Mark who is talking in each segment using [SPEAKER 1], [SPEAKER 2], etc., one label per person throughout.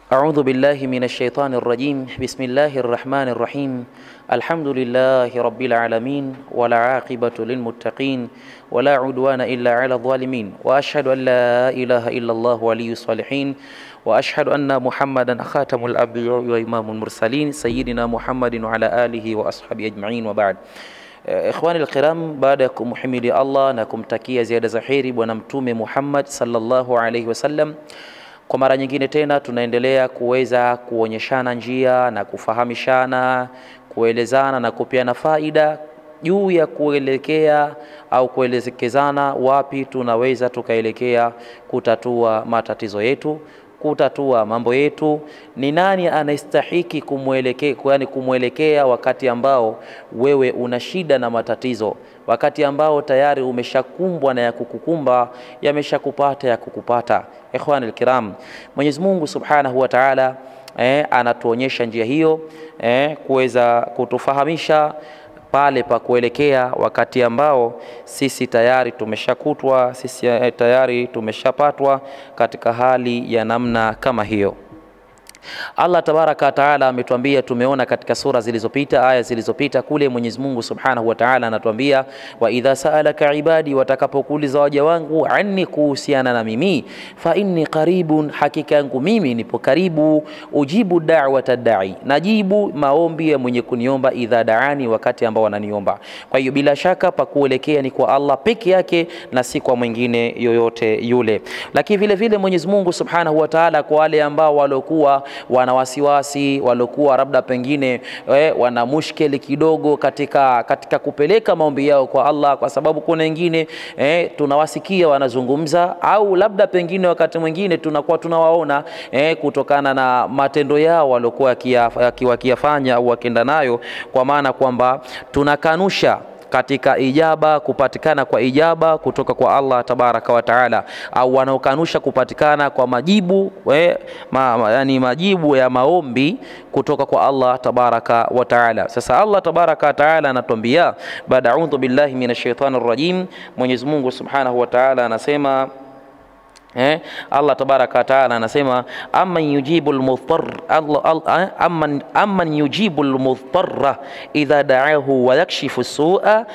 [SPEAKER 1] أعوذ بالله من الشيطان الرجيم بسم الله الرحمن الرحيم الحمد لله رب العالمين ولا عاقبة للمتقين ولا عدوان إلا على الظالمين وأشهد أن لا إله إلا الله ولي الصالحين وأشهد أن محمدا خاتم الأنبياء وإمام المرسلين سيدنا محمد وعلى آله وأصحابه أجمعين وبعد Ikhwani alkiram, baada ya kumhimidi Allah na kumtakia ziada za heri Bwana Mtume Muhammad sallallahu alaihi wasallam, kwa mara nyingine tena tunaendelea kuweza kuonyeshana njia na kufahamishana, kuelezana na kupeana faida juu ya kuelekea au kuelekezana wapi tunaweza tukaelekea kutatua matatizo yetu kutatua mambo yetu. Ni nani anastahiki kumwelekea, yani kumwelekea wakati ambao wewe una shida na matatizo, wakati ambao tayari umeshakumbwa na ya kukukumba yameshakupata ya kukupata. Ikhwani alkiram, Mwenyezi Mungu Subhanahu wa Ta'ala eh, anatuonyesha njia hiyo eh, kuweza kutufahamisha pale pa kuelekea wakati ambao sisi tayari tumeshakutwa, sisi tayari tumeshapatwa katika hali ya namna kama hiyo. Allah tabaraka wa taala ametuambia, tumeona katika sura zilizopita, aya zilizopita kule, Mwenyezi Mungu subhanahu wa taala anatuambia, wa idha saalaka ibadi, watakapokuuliza waja wangu, anni, kuhusiana na mimi, fa inni qaribun, hakika yangu mimi nipo karibu, ujibu da'wata da'i, najibu maombi ya mwenye kuniomba, idha daani, wakati ambao wananiomba. Kwa hiyo bila shaka pa kuelekea ni kwa Allah peke yake na si kwa mwingine yoyote yule. Lakini vile vile Mwenyezi Mungu subhanahu wa taala kwa wale ambao waliokuwa wana wasiwasi waliokuwa labda pengine eh, wana mushkeli kidogo katika, katika kupeleka maombi yao kwa Allah, kwa sababu kuna wengine eh, tunawasikia wanazungumza au labda pengine wakati mwingine tunakuwa tunawaona eh, kutokana na matendo yao waliokuwa wakiyafanya au wakienda nayo, kwa maana kwamba tunakanusha katika ijaba kupatikana kwa ijaba kutoka kwa Allah tabaraka wa taala, au wanaokanusha kupatikana kwa majibu we, ma, ma, yani majibu ya maombi kutoka kwa Allah tabaraka wa taala. Sasa Allah tabaraka wa taala anatuambia baada, audhu billahi minash shaitani rajim, Mwenyezi Mungu subhanahu wa taala anasema Eh, Allah tabaraka wa taala anasema amman yujibu almudhtar amman, amman yujibu almudhtarra idha da'ahu wa yakshifu su'a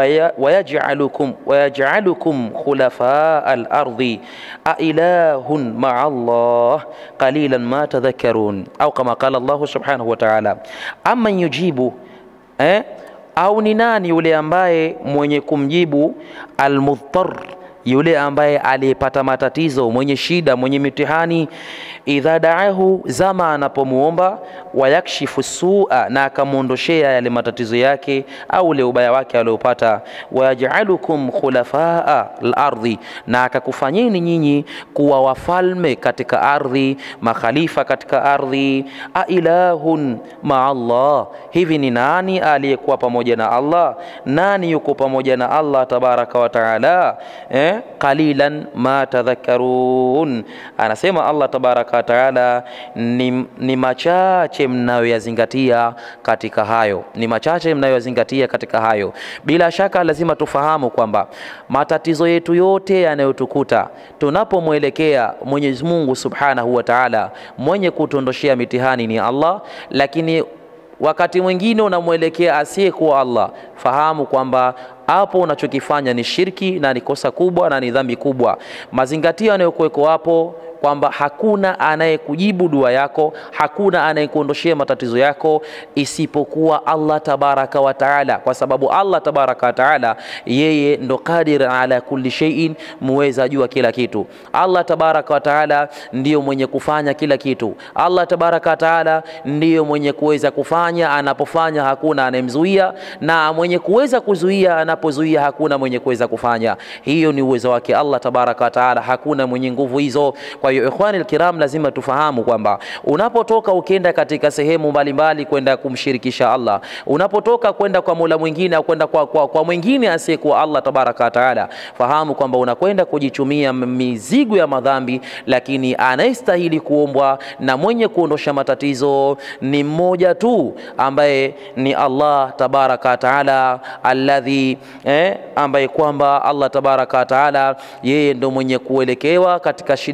[SPEAKER 1] wa yaj'alukum wa yaj'alukum khulafa al-ardi a ilahun ma'a Allah qalilan ma tadhakkarun au kama qala Allah subhanahu wa ta'ala amman yujibu eh, au ni nani yule ambaye mwenye kumjibu almudhtar yule ambaye aliyepata matatizo, mwenye shida, mwenye mitihani, idha daahu, zama anapomuomba, wayakshifu sua, na akamwondoshea yale matatizo yake au ule ubaya wake aliopata, wayajalukum khulafaa lardhi, na akakufanyeni nyinyi kuwa wafalme katika ardhi, makhalifa katika ardhi. Ailahun maa Allah, hivi ni nani aliyekuwa pamoja na Allah? Nani yuko pamoja na Allah tabaraka wa taala eh? Qalilan ma tadhakkarun, anasema Allah tabaraka wa taala, ni, ni machache mnayoyazingatia katika hayo, ni machache mnayoyazingatia katika hayo. Bila shaka lazima tufahamu kwamba matatizo yetu yote yanayotukuta tunapomwelekea Mwenyezi Mungu subhanahu wa taala, mwenye kutuondoshea mitihani ni Allah, lakini wakati mwingine unamwelekea asiyekuwa Allah, fahamu kwamba hapo unachokifanya ni shirki na ni kosa kubwa na ni dhambi kubwa. Mazingatio yanayokuweko hapo kwamba hakuna anayekujibu dua yako, hakuna anayekuondoshea matatizo yako isipokuwa Allah tabaraka wa taala, kwa sababu Allah tabaraka wa taala yeye ndo qadir ala kulli shay'in, muweza jua kila kitu. Allah tabaraka wa taala ndiyo mwenye kufanya kila kitu. Allah tabaraka wa taala ndiyo mwenye kuweza kufanya, anapofanya hakuna anayemzuia, na mwenye kuweza kuzuia, anapozuia hakuna mwenye kuweza kufanya. Hiyo ni uwezo wake Allah tabaraka wa taala, hakuna mwenye nguvu hizo. Kwa hiyo ikhwani alkiram, lazima tufahamu kwamba unapotoka ukienda katika sehemu mbalimbali kwenda kumshirikisha Allah, unapotoka kwenda kwa Mola mwingine au kwenda kwa, kwa, kwa mwingine asiyekuwa Allah tabaraka wa taala, fahamu kwamba unakwenda kujichumia mizigo ya madhambi, lakini anayestahili kuombwa na mwenye kuondosha matatizo ni mmoja tu ambaye ni Allah tabaraka wa taala alladhi eh, ambaye kwamba Allah tabaraka wa taala yeye ndo mwenye kuelekewa katika shida mbalimbali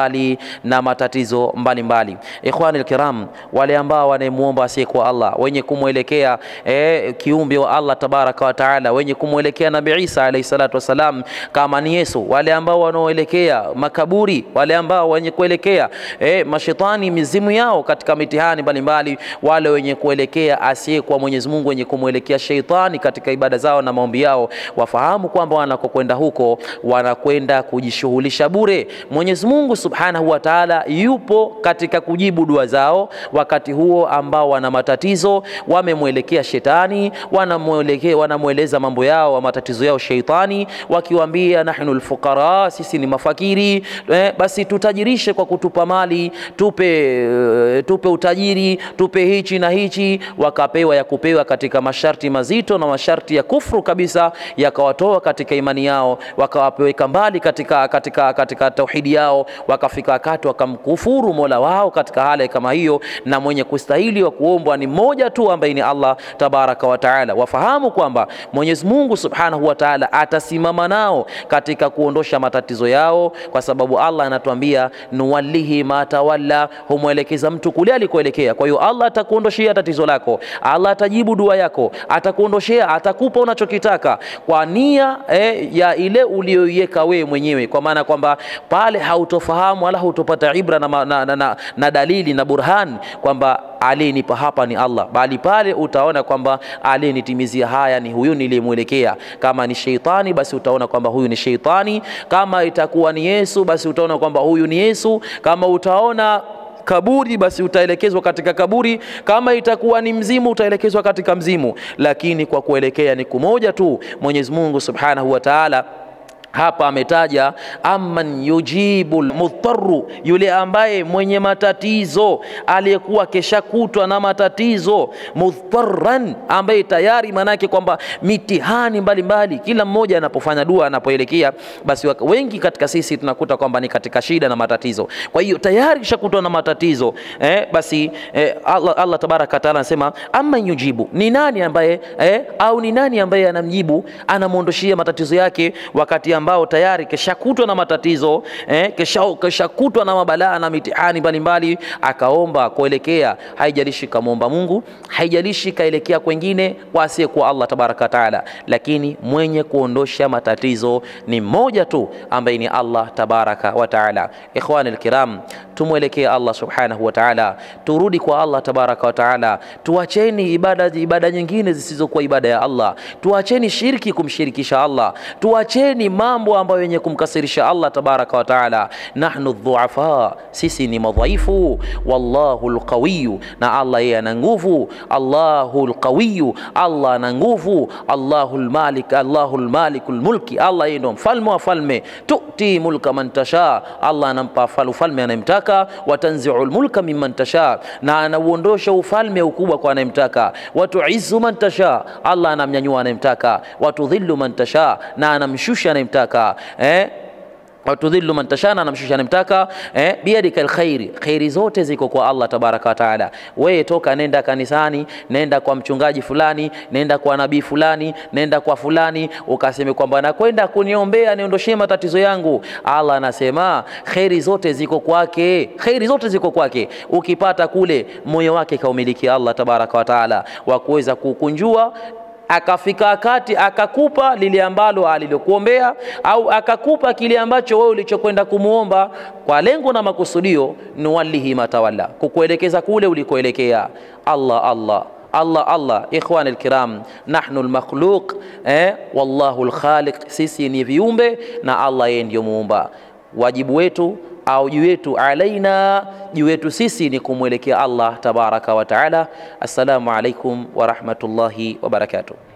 [SPEAKER 1] mbali na matatizo mbalimbali. Ikhwani alkiram, wale ambao wanamuomba asiyekuwa Allah, wenye kumwelekea eh, kiumbe wa Allah tabaraka wa taala, wenye kumwelekea Nabii Isa alayhi salatu wasalam kama ni Yesu, wale ambao wanaoelekea makaburi, wale ambao wenye kuelekea eh, mashetani mizimu yao katika mitihani mbalimbali, wale wenye kuelekea asiyekuwa Mwenyezi Mungu, wenye kumwelekea sheitani katika ibada zao na maombi yao, wafahamu kwamba wanakokwenda huko wanakwenda kujishughulisha bure. Mwenyezi Mungu Subhanahu wa Ta'ala yupo katika kujibu dua zao wakati huo ambao wana matatizo, wamemwelekea shetani, wanamwelekea wanamweleza mambo yao, matatizo yao sheitani, wakiwaambia nahnu alfuqara, sisi ni mafakiri eh, basi tutajirishe kwa kutupa mali, tupe eh, tupe utajiri, tupe hichi na hichi, wakapewa ya kupewa katika masharti mazito na masharti ya kufru kabisa, yakawatoa katika imani yao, wakawapeleka mbali katika, katika, katika tauhidi yao, wakafika wakati wakamkufuru mola wao katika hali kama hiyo, na mwenye kustahili wa kuombwa ni mmoja tu ambaye ni Allah tabaraka wa taala. Wafahamu kwamba Mwenyezi Mungu subhanahu wa taala atasimama nao katika kuondosha matatizo yao, kwa sababu Allah anatuambia nuwallihi ma tawalla, humwelekeza mtu kule alikoelekea. Kwa hiyo Allah atakuondoshea tatizo lako, Allah atajibu dua yako, atakuondoshea, atakupa unachokitaka kwa nia eh, ya ile uliyoiweka wewe mwenyewe, kwa maana kwamba pale hautofahamu wala hautopata ibra na, na, na, na, na dalili na burhan kwamba aliyenipa hapa ni Allah, bali pale utaona kwamba aliyenitimizia haya ni huyu niliyemwelekea. Kama ni sheitani, basi utaona kwamba huyu ni sheitani. Kama itakuwa ni Yesu, basi utaona kwamba huyu ni Yesu. Kama utaona kaburi basi utaelekezwa katika kaburi. Kama itakuwa ni mzimu utaelekezwa katika mzimu, lakini kwa kuelekea ni kumoja tu. Mwenyezi Mungu Subhanahu wa Ta'ala hapa ametaja amman yujibu lmudharu, yule ambaye mwenye matatizo aliyekuwa keshakutwa na matatizo, mudharan, ambaye tayari maanake kwamba mitihani mbalimbali, kila mmoja anapofanya dua anapoelekea, basi wengi katika sisi tunakuta kwamba ni katika shida na matatizo. Kwa hiyo tayari keshakutwa na matatizo eh, basi eh, Allah, Allah tabaraka wataala anasema amman yujibu, ni nani ambaye eh, au ni nani ambaye anamjibu anamwondoshia matatizo yake wakati ambao tayari keshakutwa na matatizo eh, keshakutwa na mabalaa na mitihani mbalimbali, akaomba kuelekea, haijalishi kamwomba Mungu, haijalishi kaelekea kwengine kwa asiyekuwa Allah tabaraka taala, lakini mwenye kuondosha matatizo ni mmoja tu ambaye ni Allah tabaraka wa taala. Ikhwani alkiram, tumwelekee Allah subhanahu wa taala, turudi kwa Allah tabaraka wa taala, tuacheni ibada, ibada nyingine zisizokuwa ibada ya Allah, tuacheni shirki kumshirikisha Allah, tuacheni mambo ambayo yenye kumkasirisha Allah tabaraka wa taala. Nahnu dhuafa, sisi ni madhaifu. Wallahu alqawiyu, na Allah yeye ana nguvu. Allahu alqawiyu, Allah ana nguvu. Allahu almalik, Allahu almalikul mulki, Allah yeye ndo mfalme wa falme. Tuti mulka man tasha, Allah anampa ufalme anayemtaka. Watanziu lmulka mimman tasha, na anauondosha ufalme ukubwa kwa anayemtaka. Watuizu man tasha, Allah anamnyanyua anayemtaka. Watudhillu man tasha, na anamshusha anayemtaka eh? watudhillu man tashana, anamshusha anamtaka. Eh, biyadika alkhairi, khairi zote ziko kwa Allah tabaraka wa taala. Wewe toka, nenda kanisani, nenda kwa mchungaji fulani, nenda kwa nabii fulani, nenda kwa fulani, ukaseme kwamba nakwenda kuniombea niondoshee matatizo yangu. Allah anasema khairi zote ziko kwake, khairi zote ziko kwake. Ukipata kule, moyo wake kaumiliki Allah tabaraka wa taala, wa kuweza kukunjua akafika wakati akakupa lile ambalo alilokuombea au akakupa kile ambacho wewe ulichokwenda kumuomba kwa lengo na makusudio, nuwallihi matawalla, kukuelekeza kule ulikoelekea. Allah Allah Allah Allah, ikhwani alkiram, nahnu almakhluq eh, wallahu alkhaliq, sisi ni viumbe na Allah yeye ndiyo muumba. Wajibu wetu au juu yetu alaina, juu yetu sisi ni kumwelekea Allah tabaraka wa taala. Assalamu alaikum wa rahmatullahi wa barakatuh.